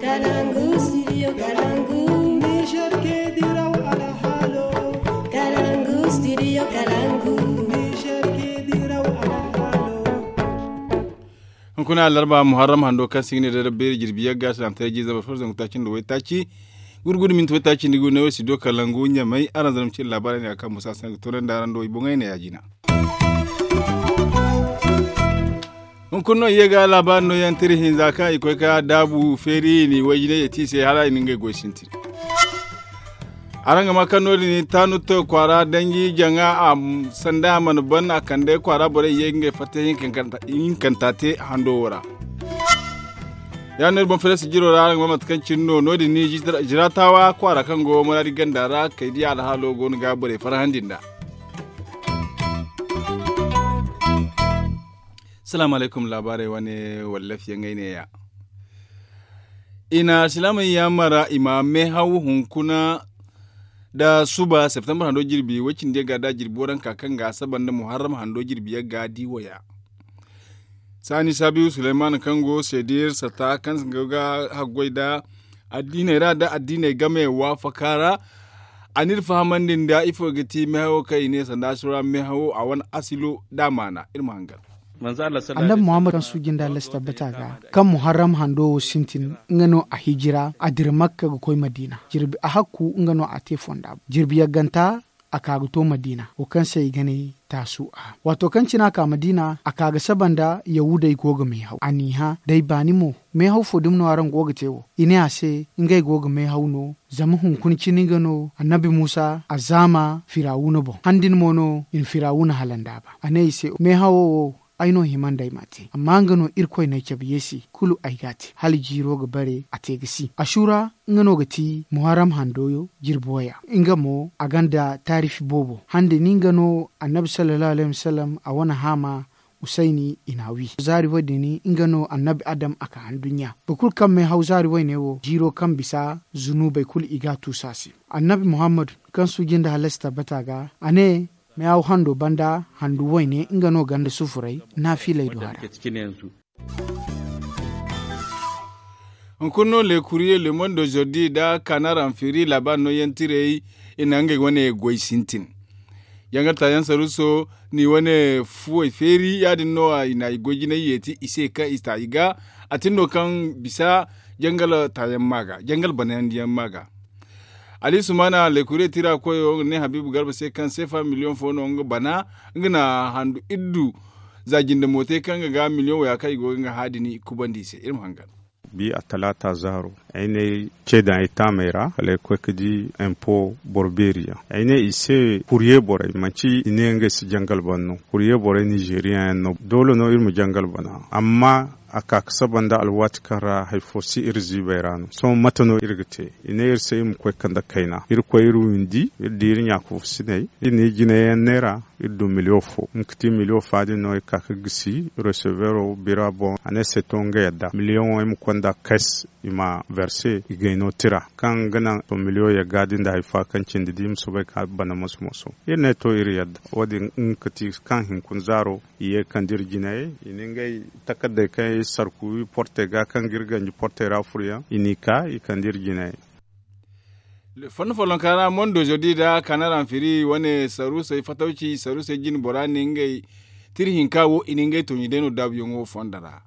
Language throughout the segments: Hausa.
Kalangu, studio Kalangu. Niger ke diraw ala halo Kalangu, studio Kalangu. Niger ke diraw ala halo kuna larba muharram hando kan signe da rabbe jirbi yagga san ta ji zaba farzan kutacin da wai taci gurgudu min to taci ni gune wasi do kalangu nya mai aran zalim cin labarin ne akan musa san to da ran do ibon ne yajina mun kunno yega labarin no yan tirihin zaka ikoi ka dabu feri ni wajine yati sai hala ni ngai goshinti aranga makanoli ni tanu to kwara dangi janga a sanda man ban a kande kwara bore yenge fate yin kantate hando wora ya ne bon fere jiro ra aranga mamat kan cinno no di ni jiratawa kwara kan go mara di gandara kai di ala halo go ga bore farhandinda Salamu alaikum labarai wani wallafi ne ya. Ina silamai ya mara imame hau hunkuna da suba september hando jirbi wacin da gada jirbi waran kakan ga saban da muharram hando jirbi ya gadi waya sani sabiu suleiman kango sedir sata kan ga hagwai da addinai ra da addinai game wa fakara anir fahaman din da ifo gati mehawo kai ne sanda sura mehawo a wani asilo damana irma hangal annabi muhammad kan su ginda las tabbata ga kan muharram hando sintin ngano a hijira a dir makka ga koi madina jirbi a hakku ngano a te fonda jirbi ya ganta a kaga to madina o kan sai gane tasu a wato kan cina ka madina a kaga sabanda yahuda goga mai hau aniha dai bani mo mai hau fodum no aran goga tewo ine ase ngai goga mai hau no zama hun kun cini gano annabi musa azama firawuna bo handin mono in firawuna halanda ba ane ise mai hawo aino himan dai mate amma ngano irkoi na kyabi yesi kulu aigati hali jiro ga bare a tegisi ashura ngano gati muharram handoyo jirboya inga mo aganda tarifi bobo hande ni ngano annabi sallallahu alaihi wasallam a wana hama usaini inawi zari wadi ni ingano annabi adam aka handunya bakul kan mai hau zari wai ne wo jiro kan bisa zunubai kul iga tusasi annabi muhammad kan su ginda halasta bataga ane me aw hando banda handu woyne ingano ganda sufurai na filai do hara kunno le courrier le monde d'aujourd'hui da kanara firi laban no yentire ina nge wane goy sintin yanga ta yan saruso ni wane fuwe feri ya din no ina igoji na yeti ise ka ista iga atindo kan bisa jangal tayan maga jangal banan diyan maga ali sumana le kure tira koyo ne habibu garba sai kan sefa miliyon fono nga bana ngana handu iddu zaginde mote kan ga miliyon waya kai go nga hadini kubandi sai irin hangal bi a talata zaro aine ce da ita mera ale kwekdi impo borberia aine ise courrier bore manci ine nga si jangal banno courrier bore nigerian no dole no irmu jangal bana amma aka sabanda alwati kara haifosi irzi bayrano so matano irgite ina irse im kwe kanda kaina ir kwe iru indi irdi irin yaku sinai ini gine nera irdu miliofo mkiti miliofa adi no ikaka gisi recevero bira bon ane setonga yadda miliyon im kwanda kes ima verse igaino tira kan gana to miliyo ya gadin da haifa kan cindi dim so bai ka bana musu musu irne to iri yadda wadi nkati kan hinkun zaro iye kan dirginaye iningai takadda kai sarku porte ga kan girganji porte ra furya inika ikandir gina fon folon kana mondo jodi da kanaran firi wane saru sai fatauci saru sai jin borani ngai tirhin kawo iningai to yideno dabyo ngo fondara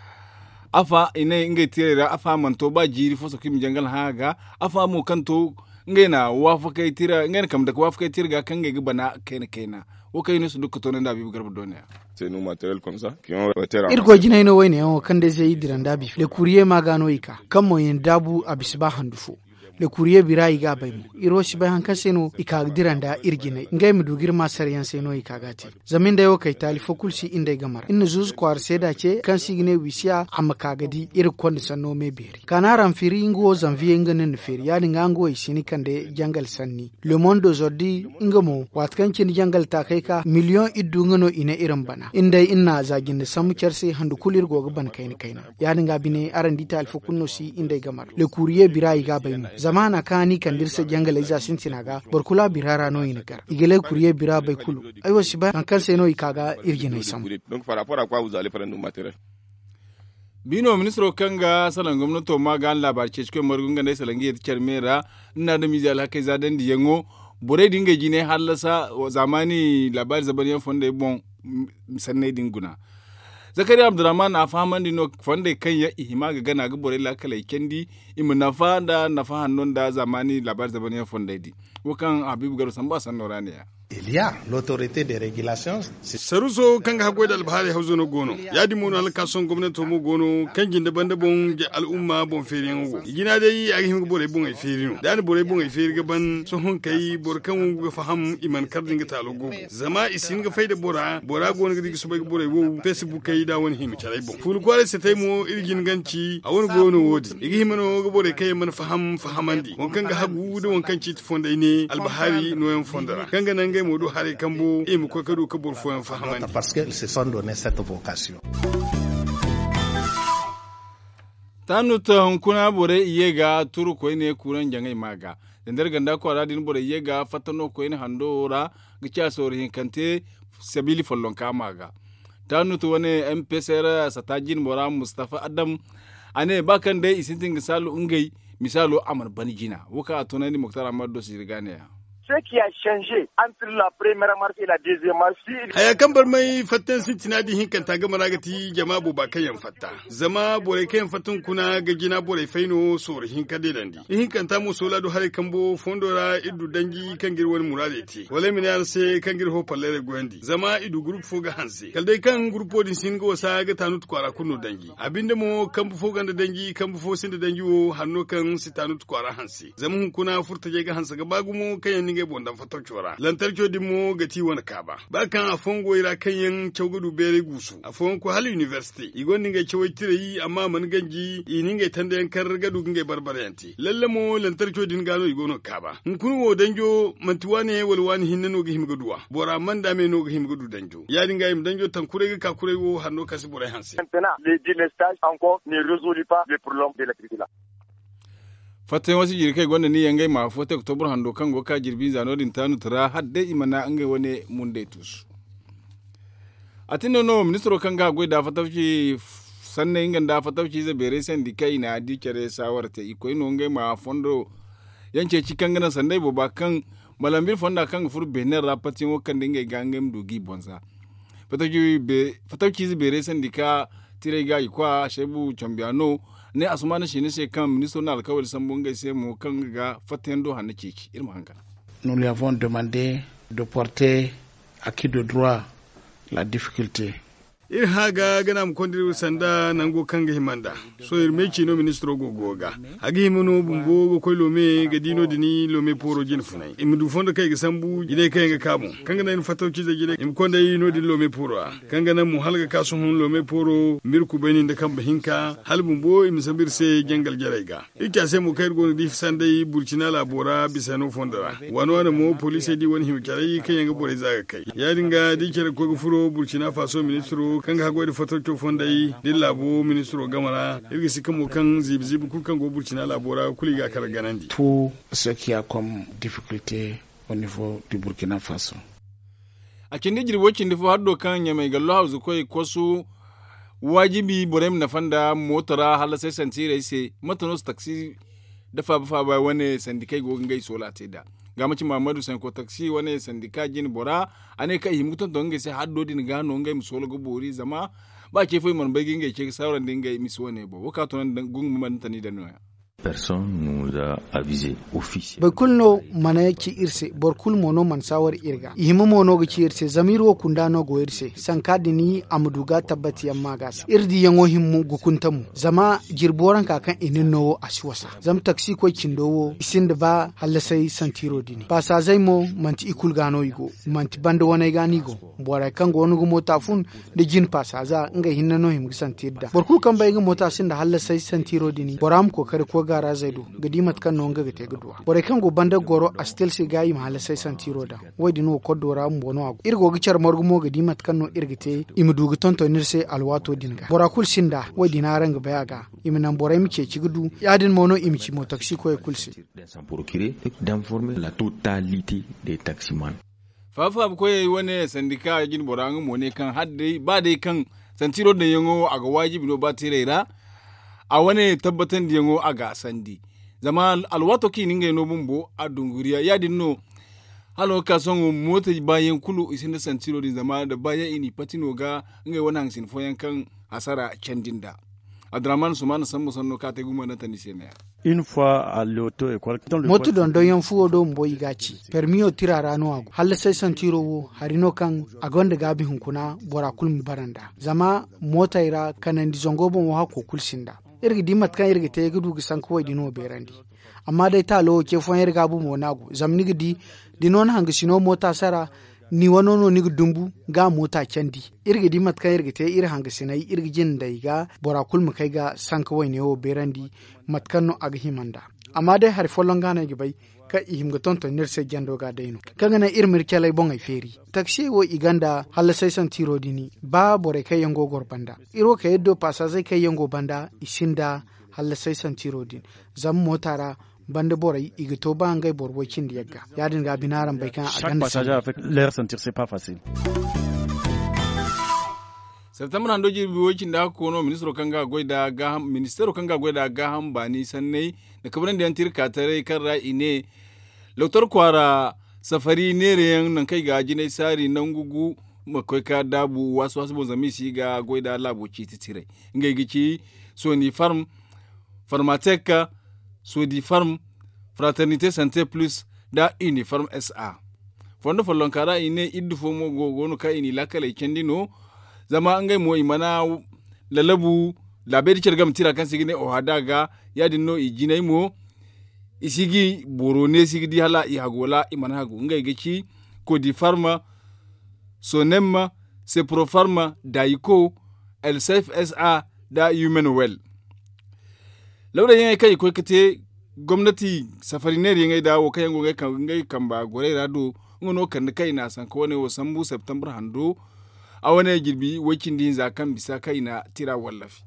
afa ina ngai tirera afa manto ba jiri foso kim jangal haga afa mo kanto ngai na wafa kai tira ngai kam da wafa kai tirga kan ngai bana kaina kaina wo kai ne su duka to nan da bibu garba doniya c'est nos matériels comme ça qui ont été irgo jina ino wayne o kan de zai diran dabi le courrier ma gano ika kan mo yin dabu abisba handufo le courrier bira iga bai mu iro shi bai hankan seno ika diran da irgine ngai mu dugir ma saryan seno ika gati zamin da yo kai tali fokulsi inda gamar inna zuz kwar seda ce kan signe wisiya amma kagadi ir kon sanno me beri kanaran firi ngo zanvier nganen firi yani ngango isini kan de jangal sanni le monde aujourd'hui ngamo watkan kin jangal ta kai ka million iddu ngano ina irin bana inda inna zagin da samu kyarse handu kulir goga ban kaini kaina yani nga bine aran dita alfa kunno si inda gamar le courrier bira iga bai mu zamana kani kan dirse jangal iza sintina ga barkula birara no ina gar igele courrier bira bai kulu aiwa shi ba kan kan sai no ikaga irgina samu donc par rapport à quoi vous allez prendre nos matériels bino ministro kanga salan gwamnato ma ga labarce cikin margunga da salangi ya tikar mera ina da mizi alhakai zaden da yango bore dinga jine halasa zamani labari zaban yan fonda ya bon sanne dinguna zakari abdurrahman na fahaman dino fonda kan ya ihima ga gana ga bore la kala kendi imu nafa da nafa hannun da zamani labari zaban yan fonda di wakan habibu garu san ba san noraniya ya Il y a l'autorité de régulation. saruso kanga hagoy da albahari hauzo no gono yadi mono halka son gwamnati mo gono kanjin daban daban ge al'umma bon feri ngo igina dai a him bore bon ay feri no dan bore bon ay feri gaban so hon kai bor kan ga faham iman kardin ga talo go zama isin ga faida bora bora gono ga digi so bai bore wo facebook kai da wani him charai bon ful kwale se tay mo irgin ganci a wani gono wodi igi himano ga bore kai man faham fahamandi won kan ga hagu da won kan ci fonda ne albahari no yan fondara kanga nan gai modu hare kambo e mu ko kadu ka bor fo yan fahamandi Parce qu'ils se sont donné cette vocation. tanu ta hunkuna bore iye ga turu koy ne kuran jangai maga dendar ganda ko radin bore iye ga fatano koy ne handora gicha sori hin kante sabili follon ka maga tanu to wane mpsr satajin bora mustafa adam ane bakan dai isintin misalu ungai misalu amar banjina wuka tunani muktar amado sirgane ya ce qui a changé entre la première marche et la deuxième marche. Si haya kan bar mai fattan sin tinadi hin kan taga maragati jama bo ba kayan fatta zama bore kayan fattan kuna ga gina bore faino sor hin ka delandi hin kan ta mu sola do hare kan bo fondora idu dangi kan gir wani murade ti wala min yar se kan gir ho pallere gondi zama idu group fo ga hanse kal dai kan group din sin go sa ga tanut kwara kunno dangi abinda mo kan bu fo ganda dangi kan bu fo sin da dangi wo hanno kan si tanut kwara hanse zama hun kuna furta je ga hansa ga bagumo kayan ninge bondan fatar cora lantarki din mo ga ti wani kaba ba kan a fongo ira kan yan chawgudu bere gusu a fongo hal university igon ninge chawai tire yi amma man ganji i ninge tanda yan kar gadu ninge barbare yanti lalle mo lantarki din gano igono kaba in kun wo danjo mantiwane walwani hinne no ga himga duwa bora man da me no ga himga du danjo ya dinga yim danjo tan kure ga ka kure wo hanno kasi bore hansi maintenant, le délestage encore ne résout pas le problème de l'électricité. fatan wasu jirkai gwanda ni yangai ma fota oktobar hando kan goka jirbi zano din tanu tara hadde imana an ga wani munde tusu a tinda no ministro kan ga gwai da fatafci sanne ingan da fatafci za bere sen di kai na di kere sawar ta iko ino ngai ma fondo yance ci kan gana sandai bo ba kan malambir fonda kan fur bener rapatin wakan dinga gangam dugi bonza fatafci be fatafci za bere sen di ka tire ga ikwa shebu chambiano ne asumani shi ne sai kan ministro na alkawari sambon gaise mu kan ga fatan do hannu ceci irin hanga Nous lui avons demandé de porter à qui de droit la difficulté. ir haga gana mu kondir sanda nango kanga himanda so ir mechi no ministro go goga agi himono bumbo go koy lome ga dino dini lome poro jin funai im du fondo kay ga sambu ide kay ga kamu kanga nan fato ci da gide im konda yi no din lome poro a kanga nan mu halga kasu hun lome poro mir ku bani da kan bahinka hal bumbo im sabir se jangal jarai ga ikya se mu kai go di sanda yi burkina labora bisa no fondara wano wani mo police di wani himkare kai yanga bore zaga kai ya dinga dikere ko go furo burkina faso ministro kan ga hago da fatar to fonda yi din labo ministro gamara irgi sika mo kan zib zib kul kan go burkina labora kuli ga kar ganandi Tout ce qu'il y a comme difficulté au niveau du Burkina Faso. a kindi jirbo kindi fo haddo kan ya mai gallo hausu koi kwasu wajibi borem na fanda motora hala sai santire se matanos taxi dafa ba ba wani sandikai go ngai sola te da ga mace mamadu san ko taxi wani sandika jin bora ane kai himuton to ngai sai haddo din gano ngai musola go bori zama ba ke foi man bagin ngai ke sauran din ngai miso ne bo waka to nan gungu man tani da noya Personne nous a avisé officiellement. bai kulno mana ki irse bor kul mono man sawar irga ihima mono ga ki irse zamir wo kunda no go irse sanka dini amuduga tabbati yamma gas irdi yango himmu gukuntamu zama jirboran kakan inin no asiwasa zam taksi ko kindowo isin da ba hallasai santiro dini ba sa zai mo manti ikul gano igo manti banda wani gani go bora kan go wani go mota fun da jin pasa za nga hinna no him santirda bor kul kan bai ga mota sin da hallasai santiro dini boram ko kare ko gara zaido gadimat kan no nga gate gudwa bore kan go banda goro a stel se gayi mahala sai santiro da wadi no kodora mu bono ago irgo gichar morgumo gadimat kan no irgite imudugu tonto nirse alwato dinga bora kul sinda wadi na ranga bayaga iminan bora mice cigudu yadin mono imici mo taksi ko e kulsi S'en procurer et d'informer la totalité des taximans. fafa ko yayi wani sandika jin bora mo ne kan hadde ba dai kan santiro da yango aga wajibi no ba tirera a wane tabbatan da yango aga sandi zama alwato ki ninga no bumbo a dunguriya ya dinno halo ka son mota bayan kulu isin da santiro din zama da bayan ini patino ga ngai wani hangsin foyan kan asara candin da adraman sumana sammu sanno ka te guma na tanise ne une fois à l'auto école motu don don yan fuwo do mbo igaci permiyo tira rano ago halle sai san tiro wo harino kan agonda gabi hunkuna bora kulmi baranda zama mota ira kanan di zongo bon wa ko kulsinda irgi dimat kan irgi te gudu gi sanko wai dino berandi amma dai ta lo ke fon irga bu mo nago zamni gidi dinon hanga sino mota sara ni wano no ni dumbu ga mota kendi irgi di mat kan irgi te ir hanga sinai irgi jin dai ga bora kulmu kai ga sanka wai ne wo berandi mat kan no aga himanda amma dai har folon gana gi bai ka ihim ga tonto nir se gendo ga daino kaga na ir mir kelai bon ai feri taksi wo iganda halla sai san tiro dini ba bore kai yango gorbanda iro ka yeddo pasa zai kai yango banda isinda halla sai san tiro din zam motara bande boray iga to ba ngay bor wo kindi yagga yadin ga binaran bai kan a chaque ganda passager avec l'air sentir c'est pas facile septembre hando jirbi wokin da kono ministro kanga goida ga ministero kanga goida ga ham bani sannai da kabran da yantir katare kan ra ine lautar kwara safari nere yan nan kai ga jinai sari nan gugu makai ka dabu wasu wasu bon zami si ga goida labo ci titire ngai gici soni farm farmateka sodi farm fraternité santé plus da uniform sa fondo follon kara ine iddu fo mo gogono ka ini lakale kendino zama an gai mo imana lalabu labedi cergam tira kan sigine o hadaga yadin no ijinai mo isigi boro ne sigidi hala i hagola imana hagu ngai geci ko di farma sonemma seprofarma daiko elsef sa da human well lauda yin kai ko kate gwamnati safari ne yin dawo kai ngo ngai kan ngai kan ba gore rado ngono kan kai na san ko ne wo sambu september hando a wani girbi wakin din za kan bisa kai na tira wallafi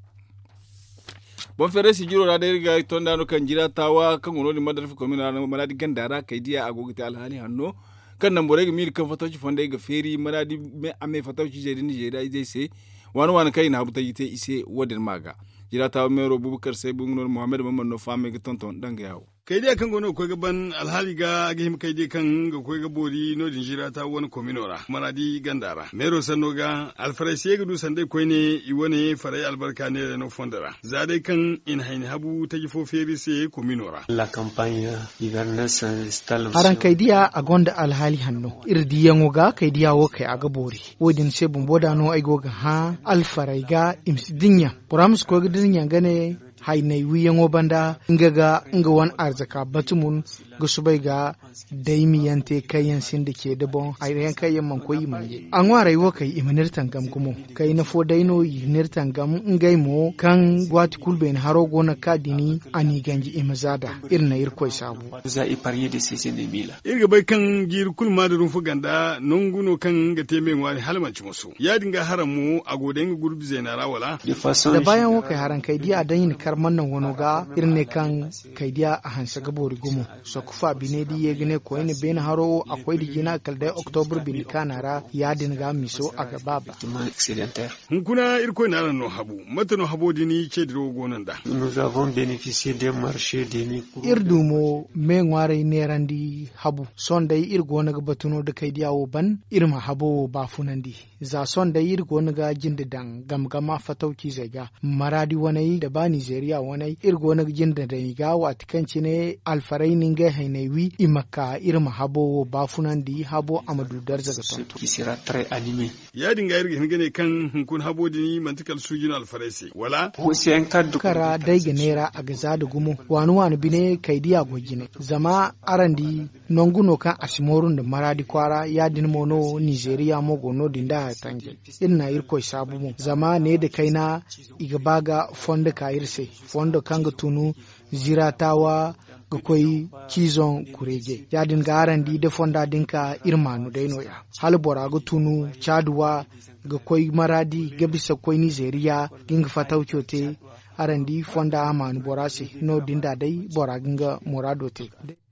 bon fere si jiro da riga ton da no kan jira tawa kan ngono ni madar fi komina na maladi gandara kai dia agogita alhali hanno kan nan bore mi kan fatoci fonda ga feri maladi me ame fatoci je din je da zai se wani wani kai na habuta yite ise wadin maga jira tawa mero bubukar sai bungnor muhammad mamman no fame ga tonton dan ga yawo kai dai kan gono koi gaban alhali ga gihim kai dai kan ga koi ga bori no din jira ta wani kominora maradi gandara mero sanno ga alfarai sai ga dusan dai koi ne i wani farai albarka ne da no fondara za dai kan in haini habu ta gifo feri sai kominora La campagne hivernale s'installe haran kai dia a gonda alhali hanno irdi yango ga kai dia wo kai aga bori wodin se bumboda no ai goga ha alfarai ga imsidinya puramus ko ga dinya gane hainai wiyango banda nga ga nga wan arzaka batumun ga subai ga daimi yante kayan sin da ke da bon ayyan kayan man koyi manje an wa rayuwa kai imanir tangam gumo kai na fo daino yinir tangam ngai mo kan gwati kulben haro gona kadini ani ganji imazada irna irkoi sabu vous a épargné de ces ennemis là irga bai kan jir kul madarun fu ganda nonguno kan ga temen wani halmanci musu ya dinga haramu a goden gurbi zainara wala de façon da bayan wakai haran kai dia dan yin karman nan wano ga irne kan kai dia a hansa gabori gumo so kufa bine di ye gane ko ne ben haro akwai di gina kaldai october bin kanara ya dinga miso a gaba ba généralement excédentaire hunkuna irko na ran no habu mata no habo dini ce diro gonan da nous avons bénéficié d'un marché demi irdumo me ngware nerandi habu sondai irgo naga batuno da kai diyawo ban irma habo ba funandi za sondai irgo naga jinda dan gamgama fatauki zaiga maradi wanai da ba nigeria wanai irgo naga jinda da ga watikanci ne alfarai ninga hainaiwi imaka irma habo ba funandi habo amadu darza ga tonto qui sera très animé ya dinga irga hingane kan hunkun habo dini mantikal sujin alfaresi wala c'est un cadre kara daiga nera a gaza da gumo wani wani bine kai diya gogine zama arandi nonguno kan asimorun da maradi kwara ya din mono nigeria mogo no dinda tange inna irko sabu mu zama ne da kaina iga baga fonda ka irse fonda kanga tunu ziratawa ga koi kizon kurege ya dinga arandi da fonda dinka irmanu daino ya hal bora ga tunu chaduwa ga koi maradi ga bisa koi nigeria ginga fataucote arandi fonda amanu borase no dinda dai bora ginga morado te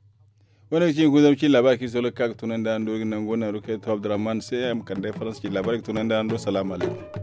wani cikin guzar ci labar ki solo kaka tunan da ando nan gona rukai to abdurrahman sai am kan dai faransa ci labar ki tunan da ando salamu alaikum